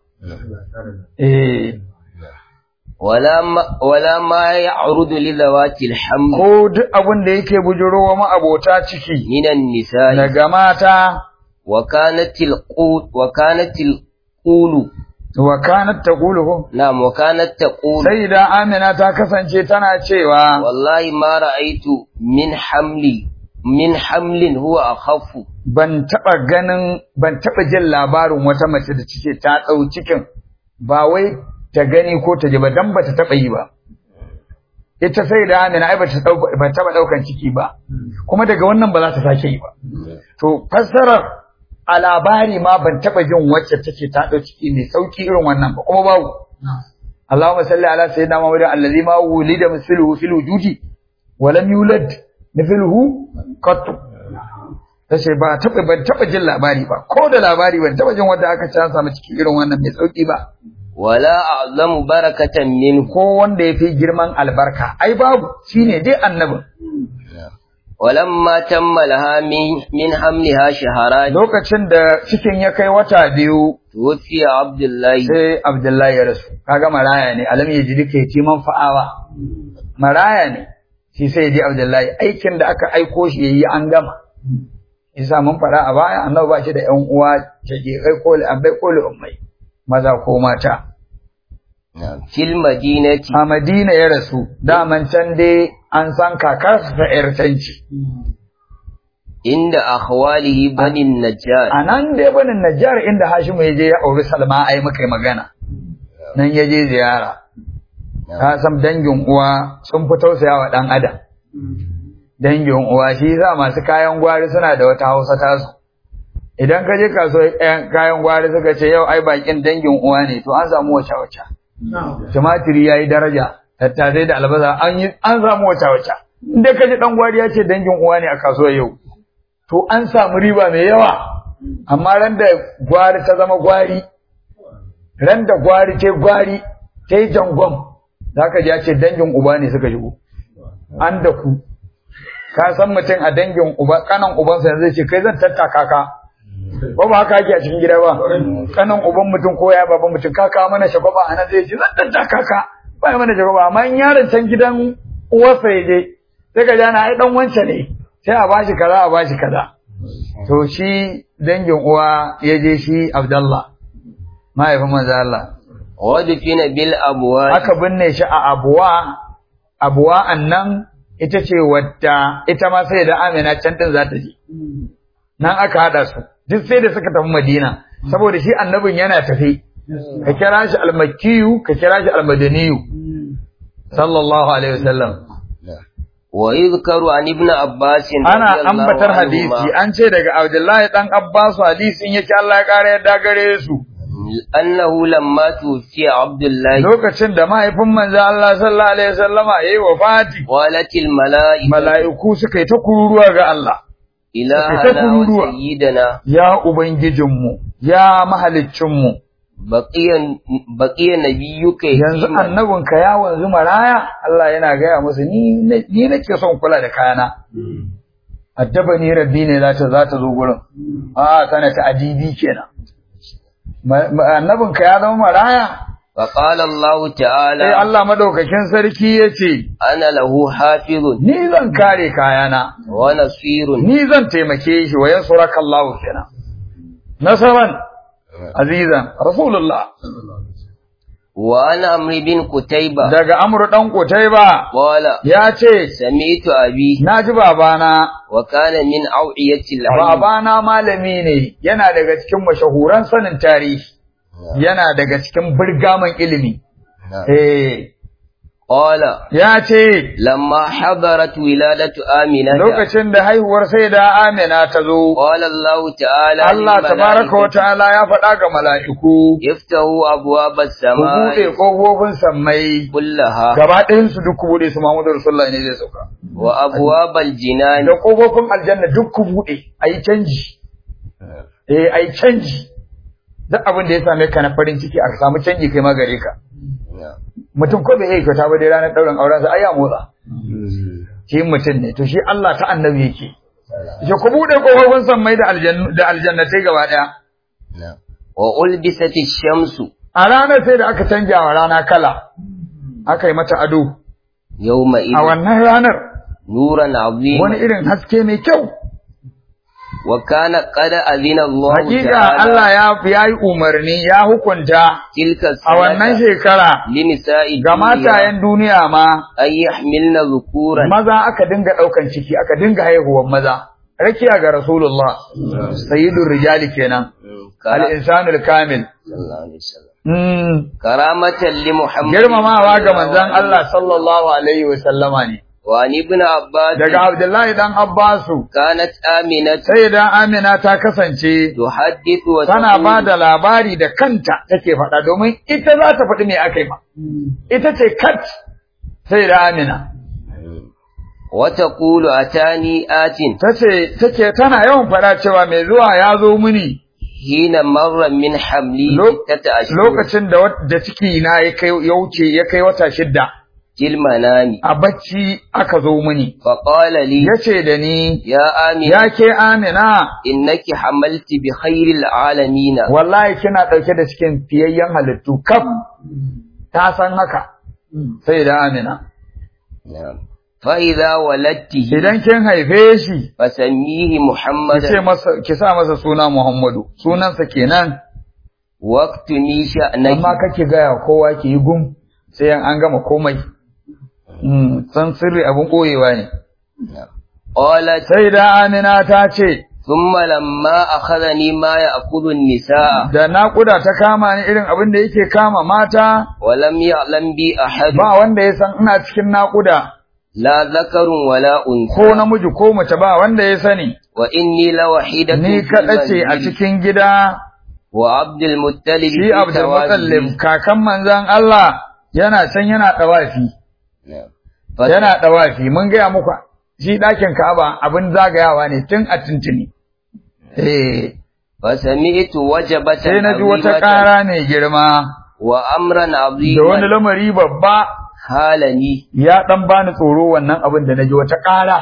eh wala ma wala ma ya'rudu li zawati al-haml ko duk abin da yake bujurowa ma'abota ciki minan nisa'i daga mata wa kanat al-qut wa kanat al-qulu wa kanat taqulu ko na'am wa kanat taqulu sai da Amina ta kasance tana cewa wallahi ma ra'aytu min hamli min hamlin huwa akhaffu ban taba ganin ban taba jin labarin wata mace da cike ta dau cikin ba wai ta gani ko ta ji ba dan bata taba yi ba ita sai da Amina ai bata dau ba taba daukan ciki ba kuma daga wannan ba za ta sake yi ba to fassarar a labari ma ban taba jin wacce take ta dau ciki mai sauki irin wannan ba kuma babu Allahumma salli ala sayyidina Muhammad allazi ma wulida misluhu fil wujudi wa lam yulad mithluhu qat tace ba taba ban taba jin labari ba ko da labari ban taba jin wanda aka ci an samu ciki irin wannan mai sauki ba wala a'zamu barakatan min ko wanda yafi girman albarka ai babu shine dai annabin walamma tamma laha min min hamliha shaharan lokacin da cikin ya kai wata biyu tuwfiya abdullahi sai Abdullahi ya rasu kaga maraya ne alam ya ji duka yatiman fa'awa maraya ne shi sai ya ji Abdullahi aikin da aka aiko shi yayi an gama isa mun fara a baya annabi ba shi da ƴan uwa shaqiqai ko abai ko ummai maza ko mata fil madinati a Madina ya rasu daman can dai an san kakarsa ta ƴartanci inda akhwalihi bani najjar a nan dai banin Najjar inda Hashimu ya je ya auri Salma ai muka yi magana nan ya je ziyara ka san dangin uwa sun fi tausaya wa ɗan adam dangin uwa shi yasa masu kayan gwari suna da wata hausa tasu idan ka je kasuwar kayan gwari suka ce yau ai bakin dangin uwa ne to an samu wace wace tumatiri yayi daraja tattasai da albasa an yi an samu wace wace inda ka ji dan gwari ya ce dangin uwa ne a kasuwar yau to an samu riba mai yawa amma ran da gwari ta zama gwari ran da gwari ce gwari ta yi jangon zaka ji ya ce dangin uba ne suka shigo an da ku ka san mutum a dangin uba kanan ubansa yanzu zai ce kai zan tattaka ka ba ba haka ake a cikin gida ba kanan uban mutum ko ya baban mutum ka kawo mana shagwaba a nan zai ce zan tattaka ka ba ya mana shagwaba amma in yaron can gidan uwarsa ya je sai ka jana ai dan wance ne sai a bashi kaza a bashi kaza to shi dangin uwa ya je shi Abdallah mahaifin manzo Allah wadfina bil abwab aka binne shi a abuwa abuwa annan ita ce wadda ita ma sai da Amina can din za ta je nan aka hada su duk sai da suka tafi Madina saboda shi annabin yana tafi ka kira shi almakkiyu ka kira shi almadaniyu sallallahu alaihi wasallam wa yuzkaru an ibn abbas ana ambatar hadisi an ce daga Abdullahi dan Abbas hadisin yake Allah ya kare yadda gare su annahu lamma tufiya abdullahi lokacin da mahaifin manzo Allah sallallahu alaihi wasallama yayi wafati walatil malaika mala'iku suka yi ta kururuwa ga Allah ilahana ta wa kururuwa. sayyidana ya ubangijinmu ya mahaliccinmu baqiyan baqiya nabiyyuka yanzu yatiman. annabinka ya wanzu maraya Allah yana gaya musu ni ni nake son kula da kayana addaba ni rabbi ne za ta za ta zo gurin a kana ta adibi kenan Ma- ma- annabinka ya zama maraya فقال الله sai تعالى Allah madaukakin sarki yace أنا له حافظ ni zan kare kayana ونصير ni zan taimake shi wa yansuraka Allah kenan nasaran azizan rasulullah وأنا عمرو بن قتيبة daga amru dan kutaiba قال ya ce سمعت أبي naji babana وكان من أوعية العلم babana malami ne yana daga cikin mashahuran sanin tarihi yana daga cikin birgaman ilimi eh قال ya ce لما حضرت ولادة آمنة lokacin da haihuwar sai da Amina ta zo قال الله تعالى Allah tabaraka wa للملائكة ta'ala ya faɗa ga mala'iku افتحوا أبواب ku buɗe السماء ƙofofin sammai كلها gaba ɗayan su duk ku buɗe su Muhammadu Rasulullah ne zai sauka وأبواب الجنان da ƙofofin aljanna duk ku buɗe ayi canji eh ayi canji duk abin da ya same ka na farin ciki a samu canji kai ma gare ka mutum ko bai iya kyauta ba dai ranar ɗaurin aurensa ai ya motsa shi mutum ne to shi Allah ta annabi yake shi ku buɗe ƙofofin sammai da aljannu da aljannatai gaba ɗaya وألبست الشمس a ranar sai da aka canja wa rana kala aka yi mata ado يومئذ a wannan ranar نورا wani عظيما irin haske mai kyau وكان قد أذن الله hakika تعالى Allah ya ya yi umarni ya hukunta تلك a wannan السنة shekara لنساء ga الدنيا matayen duniya ma أن يحملن ذكورا maza aka dinga ɗaukan ciki aka dinga haihuwar maza rakiya ga rasulullah sayyidur rijali kenan al-insanul kamil صلى الله عليه وسلم Mm, كرامة لمحمد girmamawa ga صلى الله manzon عليه Allah sallallahu alaihi wa sallama ne وعن ابن عباس daga Abdullahi dan Abbasu كانت آمنة sai da Amina ta kasance تحدث tana وتقول ba da labari da kanta take faɗa domin ita za ta faɗi me aka yi ma ita ce kat sai da Amina وتقول أتاني آت tace take tana yawan faɗa cewa mai zuwa ya zo mini حين مر من حملي Lo- ستة أشهر lokacin da wat- da ciki na ya kai ya wuce ya kai wata shidda في المنام a bacci aka zo mini فقال لي yace da ni يا آمنة ya ke Amina إنك حملت بخير العالمين wallahi kina ɗauke da cikin fiyayyen halittu kaf ta san haka sai da Amina نعم فإذا ولدته idan kin haife shi فسميه ki ce محمدا masa ki sa masa suna Muhammadu sunansa kenan واكتمي شأنك amma kake gaya kowa ki yi gum sai an gama komai Mm, san sirri abun koyewa ne قالت sai da Amina ta ce ثم لما أخذني ما يأخذ النساء da naƙuda ta kama ni irin abin da yake kama mata ولم يعلم بي أحد ba wanda ya san ina cikin naƙuda لا ذكر ولا ko أنثى namiji ko mace ba wanda ya sani وإني لوحيدة ni في kaɗa ce a المنزل cikin gida وعبد المطلب shi في Abdul Muttalib توابه kakan manzon Allah yana can yana ɗawafi نعم. yana ɗawafi mun gaya muku shi ɗakin Ka'aba abin zagayawa ne tun a tuntuni eh فسمعت وجبة sai na ji wata عظيمة ƙara mai girma وأمرا da wani عظيما lamari babba halani ya dan bani tsoro wannan abin da naji wata ƙara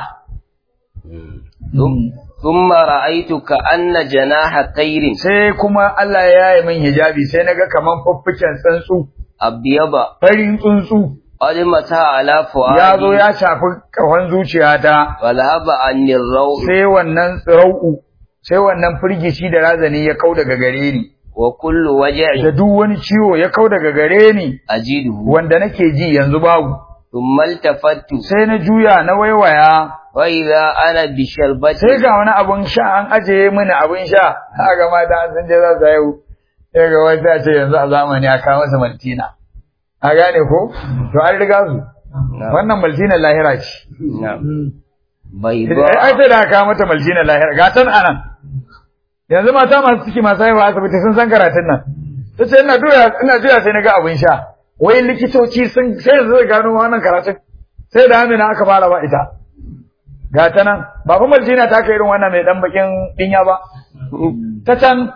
thumma ra'aytu ka anna janaha tayrin sai kuma Allah ya yi min hijabi sai naga kaman fuffuken tsuntsu abyaba farin tsuntsu qad mata ala fuadi ya zo ya shafi kafan zuciyata walhaba anni raw sai wannan tsirau sai wannan firgici da razani ya kau daga gare ni wa kullu waj'i da duk wani ciwo ya kau daga gare ni ajiduhu wanda nake ji yanzu babu thumma iltafattu sai na juya na waiwaya wa idha ana bi sharbati sai ga wani abun sha an ajiye mini abun sha haka mata an san je za su haihu sai ga wata ce yanzu a zamani a kawo masa maltina a gane ko to an riga su wannan maltina lahira ce na'am ai bayda sai da aka mata maltina lahira ga tan anan yanzu mata masu ciki masu haihuwa asibiti sun san karatun nan ta ce ina juya ina juya sai na ga abun sha wai likitoci sun sai yanzu zai gano wannan karatun sai da amina aka fara ba ita ga ta nan ba fa maltina ta kai irin wannan mai dan bakin dinya ba ta can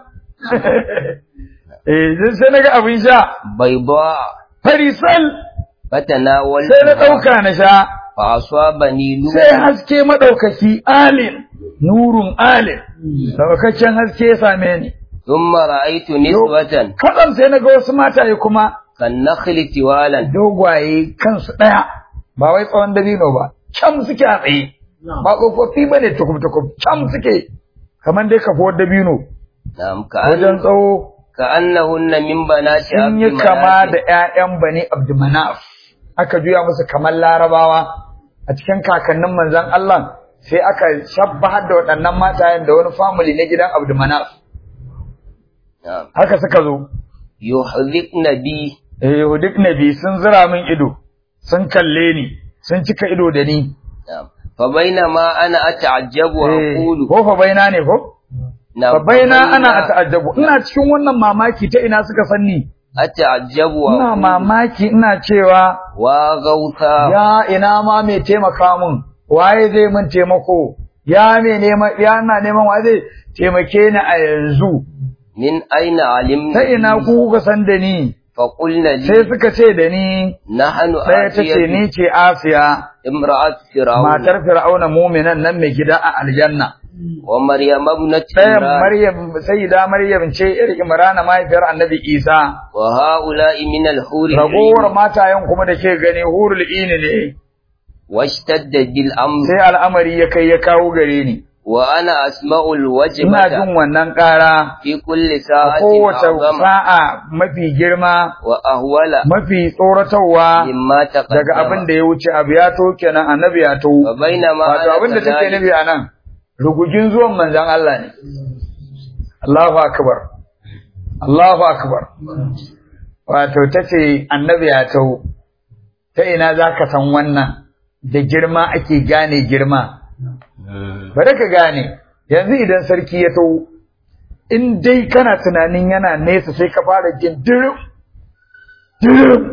eh sai na ga abin sha bayda farisal fatanawal sai na ɗauka na sha fa asabani nur sai haske maɗaukaki alin nurun alin ɗaukakken haske ya same ni thumma ra'aytu niswatan kaɗan sai na ga wasu mataye kuma kan nakhli tiwalan dogwaye kansu ɗaya ba wai tsawon dabino ba can suke a tsaye ba tsofaffi ba ne tukum-tukum can suke kamar dai kafuwar dabino na'am ka wajen tsawo ka annahunna min banati sun yi abdi kama da manaf. ‘ya'yan bani Abdumanaf, aka juya musu kamar larabawa a cikin kakannin manzan Allah sai aka shabbahar da waɗannan matayen da wani family na gidan Abdumanaf. na'am Haka suka zo, yuhdhikna bi eh duk nabi sun zira min ido, sun kalle ni, sun cika ido da ni. na'am fa bainama ana ata'ajjabu wa Eh, aqulu Ko fa baina ne ko? na'am Fa baina ana a ta'ajjabu, ina cikin wannan mamaki ta ina suka sanni. ata'ajjabu wa Ina aqulu mamaki ina cewa wa gauta ya ina ma mai taimaka mun waye zai mun taimako ya me neman ya na neman waye zai taimake ni a yanzu min aina alimna ta ina ku kuka san da ni fa qulna li sai suka ce da ni nahnu sai ta ce atiyatu ni ce Asiya imra'at fir'aun matar Fir'auna mu'minan nan mai gida a aljanna wa maryam ibnat ɗayan imran Maryam sayyida Maryam ce ir Imran mahaifiyar Annabi Isa wa ha'ula'i min al-huri ragowar matayen kuma da ke gani hurul ini ne washtadda bil amr sai al'amari ya kai ya kawo gare ni wa ana asma'ul ina wajbata jin wannan ƙara fi kulli a sa'atin kowace a'zama sa'a mafi girma wa ahwala mafi tsoratarwa mimma taqaddama daga abin da ya wuce abu ya to kenan annabi ya to wa bainama wato ana abin da take kadhalik- nufi a nan rugugin zuwan manzon Allah ne Allahu akbar Allahu akbar wato tace annabi ya to ta ina zaka san wannan da girma ake gane girma bari ka gane yanzu idan sarki ya to in dai kana tunanin yana nesa sai ka fara jin dirim dirim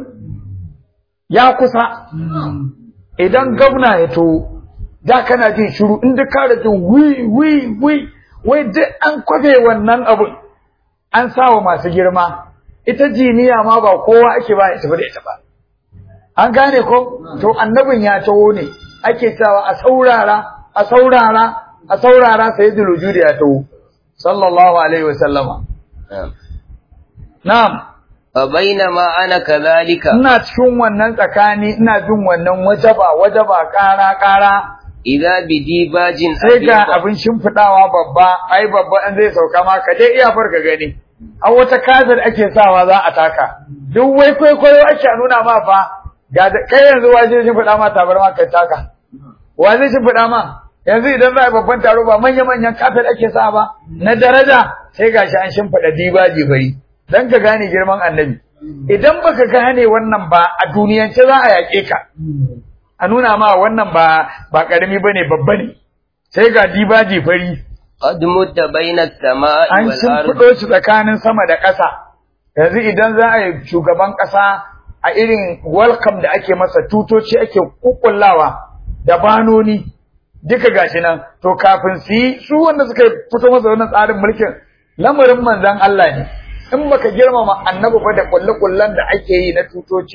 ya kusa idan gwamna ya to da kana jin shiru in da ka jin wi wi wi wai duk an kwafe wannan abun an sawa masu girma ita jiniya ma ba kowa ake ba ya tafi da ita ba an gane ko to annabin ya taho ne ake cewa a saurara a saurara a saurara sai wujudi ya taho sallallahu alaihi wa sallama Na'am. na'am fa bainama ana kadhalika ina cikin wannan tsakani ina jin wannan wajaba wajaba kara kara idza bidibajin sai ga abyada. abin shimfidawa babba ai babba in zai sauka ma ka dai iya farka gani a wata kazar ake sawa za a taka duk wai kwaikwayo ake nuna ma fa ga da kai yanzu waje shimfida ma tabarma kai taka wa zai shimfida ma yanzu idan za a yi babban taro ba manya manyan kafet ake sa ba na daraja sai gashi an shimfida dibaji bari dan ka gane girman annabi idan baka gane wannan ba a duniyance za a yaƙe ka a nuna ma wannan ba ba karami bane babba ne sai ga dibaji fari qad mutta baina as-sama'i an wal ardi shimfiɗo shi tsakanin sama da ƙasa yanzu idan za a yi shugaban ƙasa a irin welcome da ake masa tutoci ake kukullawa da banoni duka gashi nan to kafin su yi su wanda suka fito masa wannan tsarin mulkin lamarin manzon Allah ne in baka girmama annabi ba da kulle-kullen da ake yi na tutoci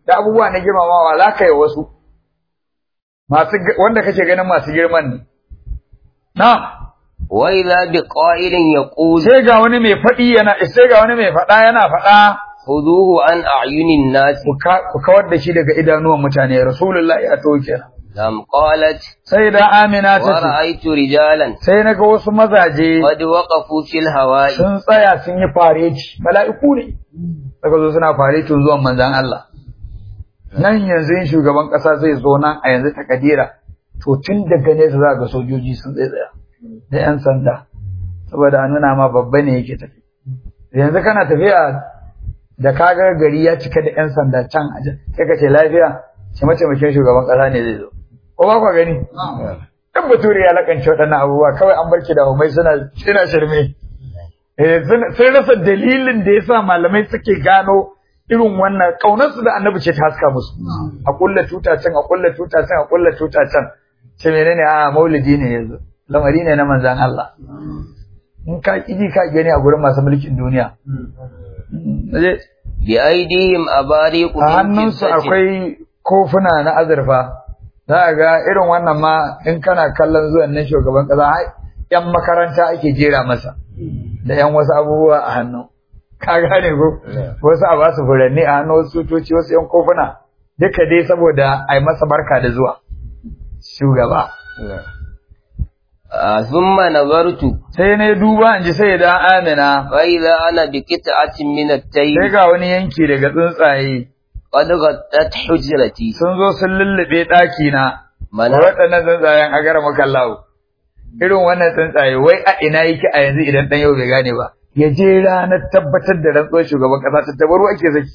da abubuwa na girmamawa za ka yi wasu masu wanda kake ganin masu girman ne na wa idza biqa'ilin yaqul sai ga wani mai faɗi yana sai ga wani mai faɗa yana faɗa khuduhu an a'yunin nas ku kawar da shi daga idanuwan mutane rasulullahi ya to kenan lam qalat sai da amina wa ta ce ra'aytu rijalan sai na ga wasu mazaje qad waqafu fil hawa'i sun tsaya sun yi fareci mala'iku ne daga zo suna farecin zuwan manzan Allah nan yanzu yin shugaban ƙasa zai zo nan a yanzu takadira to tun daga nesa za ga sojoji sun tsaya da 'yan sanda saboda a nuna ma babba ne yake tafi yanzu kana tafiya da kaga gari ya cika da 'yan sanda can a sai ka ce lafiya ce mataimakin shugaban ƙasa ne zai zo ko ba ku gani dan bature ya lakance waɗannan abubuwa kawai an barki da humai suna suna shirme eh sun rasa dalilin da yasa malamai suke gano irin wannan kaunarsu da annabi ce ta haska musu a kulla tuta can a kulla tuta can a kulla tuta can ce menene a maulidi ne yanzu lamari ne na manzan Allah in ka kiji ka gani a gurin masu mulkin duniya bi aidihim abariqu a hannunsu akwai kofuna na azurfa za a ga irin wannan ma in kana kallon zuwan nan shugaban kasa yan makaranta ake jera masa da yan wasu abubuwa a hannu ka gane ko wasu a basu furanni a hannu wasu tutoci wasu yan kofuna duka dai saboda a yi masa barka da zuwa shugaba thumma nazartu sai na duba in ji sai da amina fa idza ana bi qit'atin min at-tayr sai ga wani yanki daga tsuntsaye qad ghattat hujrati sun zo sun lullube ɗaki na mana waɗannan tsuntsayen a gara makallahu irin wannan tsuntsaye wai a ina yake a yanzu idan ɗan yau bai gane ba ya je ranar tabbatar da rantsuwar shugaban ƙasa ta tabaru ake saki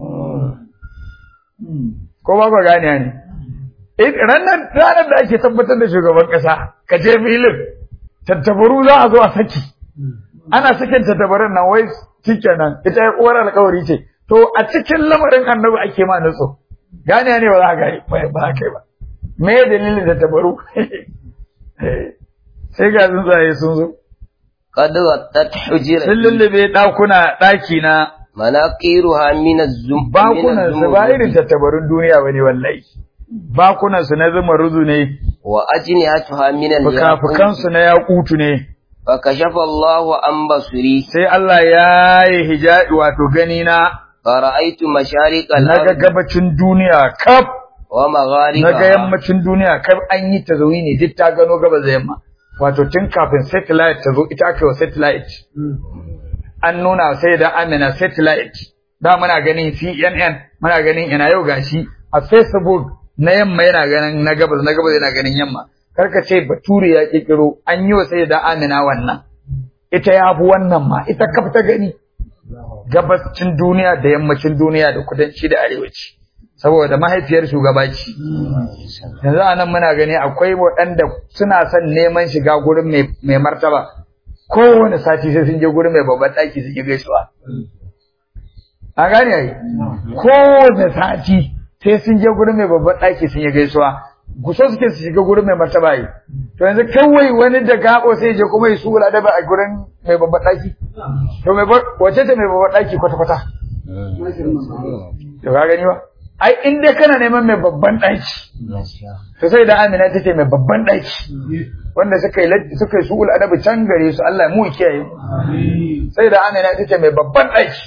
ko ba ku gane ne ranar ranar da ake tabbatar da shugaban ƙasa ka je filin tattabaru za a zo a saki ana sakin tattabarun nan wai shikenan ita ya uwar alƙawari ce to a cikin lamarin annabi ake ma nutso gane ne ba za ka yi ba za ka yi ba me dalilin tattabaru sai ga tsuntsaye sun zo qad ghattat hujrati sun lullube ɗakuna ɗaki na manaqiruha min az-zum bakunan su ba irin tattabarun duniya bane wallahi bakunan su na zuma ruzu ne wa ajnihatuha min fukafukan su na yakutu ne fa kashafa Allahu an basiri sai Allah ya yi hijabi wato gani na fa ra'aytu mashariqal naga gabacin duniya kaf wa maghariba naga yammacin duniya kaf an yi ne duk ta gano gabas da yamma wato tun kafin satellite ta zo ita aka yi wa satellite an nuna sai da amina satellite da muna ganin CNN muna ganin ina yau gashi a Facebook na yamma yana ganin na gabas na gabas yana ganin yamma karka ce bature ya kikiro an yi wa sai da amina wannan ita ya fi wannan ma ita kaf ta gani gabacin duniya da yammacin duniya da kudanci da arewaci saboda mahaifiyar shugaba ce yanzu a nan muna gani akwai waɗanda suna son neman shiga gurin mai martaba kowane sati sai sun je gurin mai babban ɗaki su gaisuwa a gane ai kowane sati sai sun je gurin mai babban ɗaki sun yi gaisuwa guso suke su shiga gurin mai martaba yi to yanzu kawai wani da gabo sai je kuma ya su wula da a gurin mai babban ɗaki to mai wace ce mai babban ɗaki kwata-kwata to ka gani ba ai in dai kana neman mai babban ɗaki to sai da Amina ta ce mai babban ɗaki wanda suka yi suka yi su'ul adabi can gare su Allah mu kiyaye sai da Amina ta ce mai babban ɗaki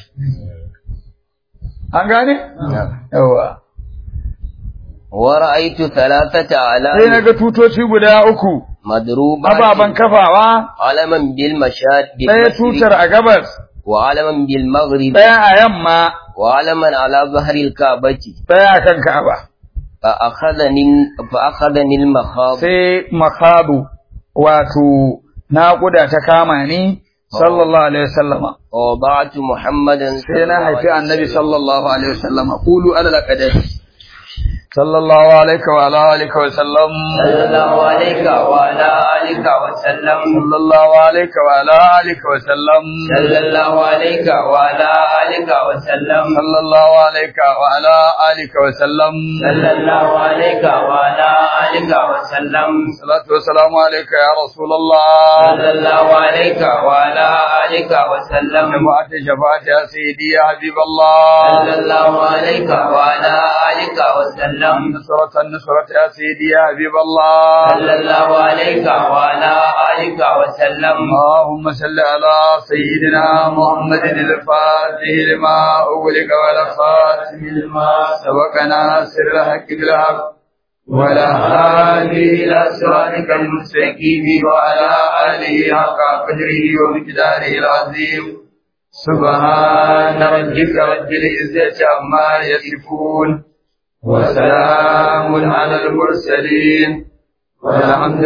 an gane yawa wa ra'aytu thalathata ala sai naga tutoci guda uku madruba ababan kafawa alaman bil mashad bil ɗaya tutar a gabas wa alaman bil maghrib ɗaya a yamma wa alaman ala zahril ka'bati ɗaya a kan ka'aba fa akhadhani fa akhadhani al makhab sai makhadu wato naƙuda ta kama ni sallallahu alaihi wasallama wa ba'tu muhammadan sai na haifi annabi sallallahu alaihi wasallama qulu ala laqadari صلى الله عليك وعلى آلك وسلم صلى الله عليك وعلى آلك وسلم صلى الله عليك وعلى آلك وسلم صلى الله عليك وعلى آلك وسلم صلى الله عليك وعلى آلك وسلم صلى الله عليك وعلى آلك وسلم الصلاة والسلام عليك يا رسول الله صلى الله عليك وعلى آلك وسلم شفاعة شفاعة يا سيدي يا حبيب الله صلى الله عليك وعلى آلك وسلم نصرة النصرة يا سيدي يا حبيب الله صلى الله عليك وعلى آلك وسلم اللهم صل على سيدنا محمد الفاتح لما أغلق والخاتم لما سبق ناصر الحق بالحق ولا هادي إلى صراطك المستقيم وعلى آله حق قدره ومقداره العظيم سبحان ربك رب العزة عما يصفون وسلام على المرسلين والحمد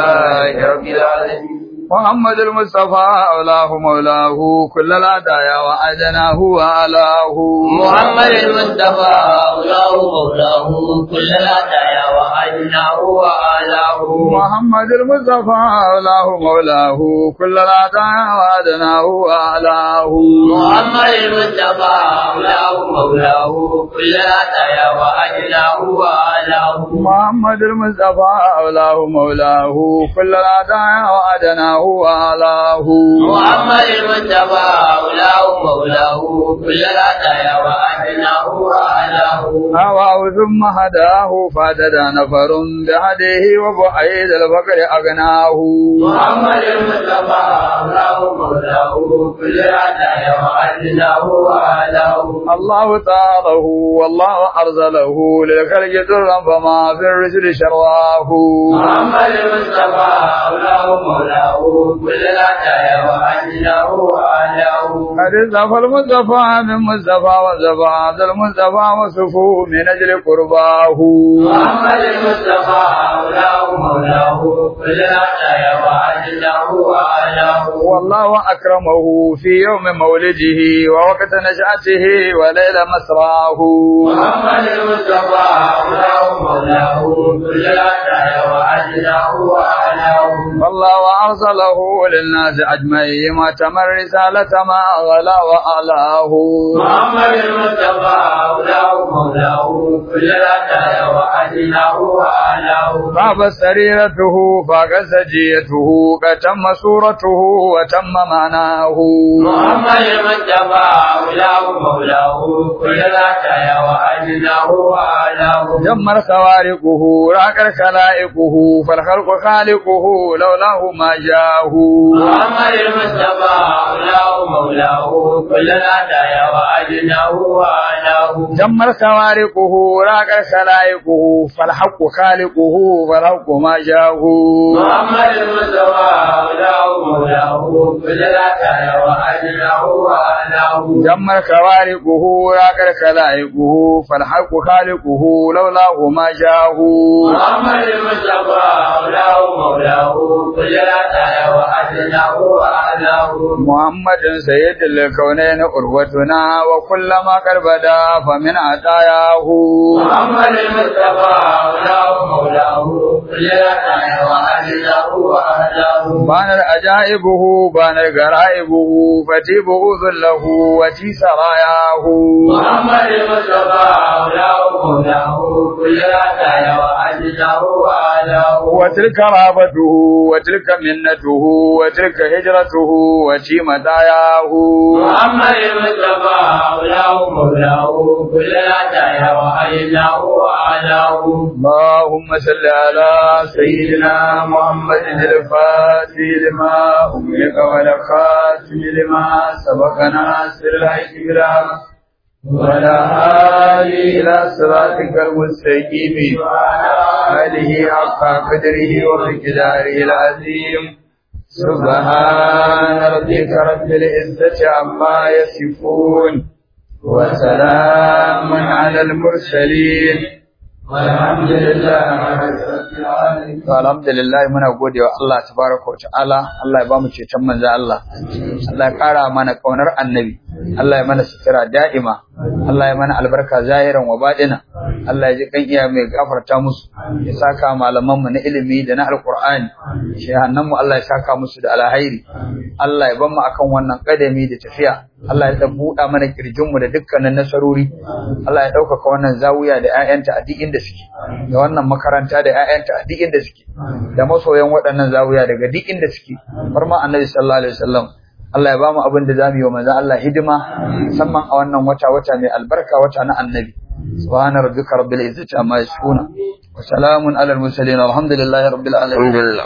لله رب العالمين محمد المصطفى أولاه مولاه كل العدايا وعدناه وعلاه محمد المصطفى أولاه مولاه كل الهدايا وأدناه وآلاه محمد المصطفى أولاه مولاه كل العدايا وعدناه وعلاه محمد المصطفى أولاه مولاه كل الهدايا وأدناه وآلاه محمد المصطفى أولاه مولاه كل العدايا وعدناه وعلاه محمد المصطفى أولاه مولاه كل الهدايا وأدناه وآلاه هواه ثم هداه فادد نفر بهديه وبعيد الفقر أغناه محمد المصطفى أولاه مولاه كل الهدايا وأدناه وآلاه الله تعاله والله أرسله للخلق درا فما في الرسل شرواه محمد المصطفى أولاه مولاه كل الهدايا وأدناه وآلاه قد اصطفى المصطفى من مصطفى وصفى عبد المصطفى وصفوه من أجل قرباه محمد المصطفى أولاه مولاه كل الهدايا وأدناه وآلاه والله أكرمه في يوم مولده ووقت نشأته وليل مسراه محمد المصطفى أولاه مولاه كل الهدايا وأدناه وآلاه والله أرسله للناس أجمعين ما تم الرسالة ما غلا وأعلاه محمد المصطفى أولاه مولاه كل الهدايا وأدناه وآلاه طاب سريرته فاق سجيته كتم صورته وتم معناه محمد المصطفى أولاه مولاه كل الهدايا وأدناه وآلاه جمر خوارقه راك خلائقه فالخلق خالقه لولاه ما جاه محمد المصطفى أولاه مولاه كل الهدايا وأدناه وآلاه جمر خوارقه راك خلائقه فالحق خالقه فالحق ما جاه محمد المصطفى أولاه مولاه كل الهدايا وأدناه وآلاه جمر خوارقه راك خلائقه فالحق خالقه لولاه ما جاه محمد المصطفى أولاه مولاه كل الهدايا وأدناه وآلاه محمد سيد الكونين أروتنا وكلما كربدا فمن عطاياه محمد المصطفى أولاه مولاه كل الهدايا وأدناه وآلاه بانر أجائبه بانر غرائبه فتيبه ذله وتي سراياه محمد المصطفى أولاه مولاه كل الهدايا وأدناه وآلاه وتلك رابته وتلك منته وتلك هجرته وتي مداياه محمد المصطفى أولاه مولاه كل الهدايا وأدناه وآلاه اللهم صل على سيدنا محمد الفاتح لما أملك والخاتم لما سبق ناصر الحق بالحق ولا هادي إلى صراطك المستقيم وعلى آله حق قدره ومقداره العظيم سبحان ربك رب العزة عما يصفون وسلام على المرسلين والحمد لله رب العالمين الحمد لله muna godewa Allah tabaraka wa ta'ala Allah ya bamu ceton manzo Allah Allah ya kara mana kaunar annabi Allah ya mana sutura da'ima Allah ya mana albarka zahiran wa baɗina Allah ya ji kan iya mai gafarta musu ya saka malaman mu na ilimi da na alqur'ani shehannan mu Allah ya saka musu da alhairi Allah ya ban mu akan wannan kadami da tafiya Allah ya buɗa mana kirjin mu da dukkanin nasarori Allah ya ɗaukaka wannan zawiya da ƴaƴanta a duk inda suke da wannan makaranta da ƴaƴanta a duk inda suke da masoyan waɗannan zawiya daga duk inda suke har ma annabi sallallahu alaihi wasallam Allah ya bamu abin da zamu yi wa manzo Allah hidima musamman a wannan wata wata mai albarka wata na annabi subhana rabbika rabbil izzati amma yasifuna wa salamun alal mursalin alhamdulillahi rabbil alamin alhamdulillah